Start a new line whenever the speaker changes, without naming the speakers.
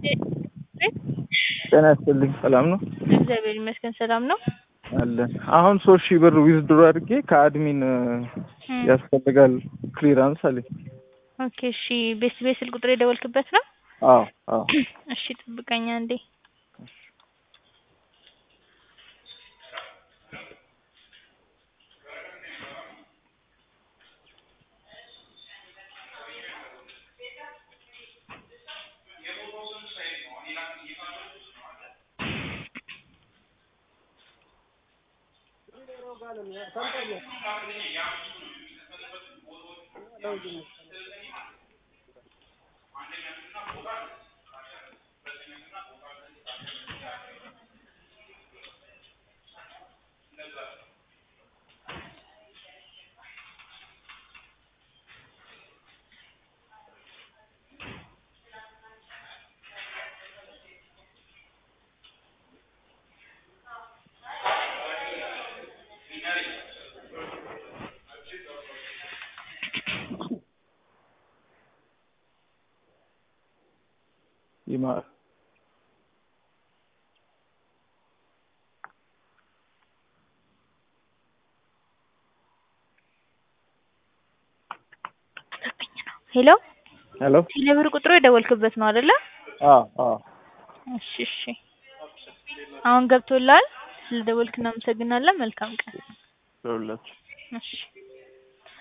ጤና ይስጥልኝ። ሰላም ነው
እግዚአብሔር ይመስገን ሰላም ነው።
አለን። አሁን ሶስት ሺህ ብር ዊዝድሮ አድርጌ ከአድሚን ያስፈልጋል ክሊራንስ አለኝ።
ኦኬ እሺ። ቤት ቤት ስልክ ቁጥር የደወልክበት ነው?
አዎ አዎ።
እሺ ጥብቀኛ እንዴ
ይማር
ሄሎ
ሄሎ።
ቴሌብር ቁጥሩ የደወልክበት ነው አይደለ?
አዎ አዎ።
እሺ እሺ። አሁን ገብቶላል። ስለደወልክ እናመሰግናለን። መልካም ቀን።
ደውላችሁ
እሺ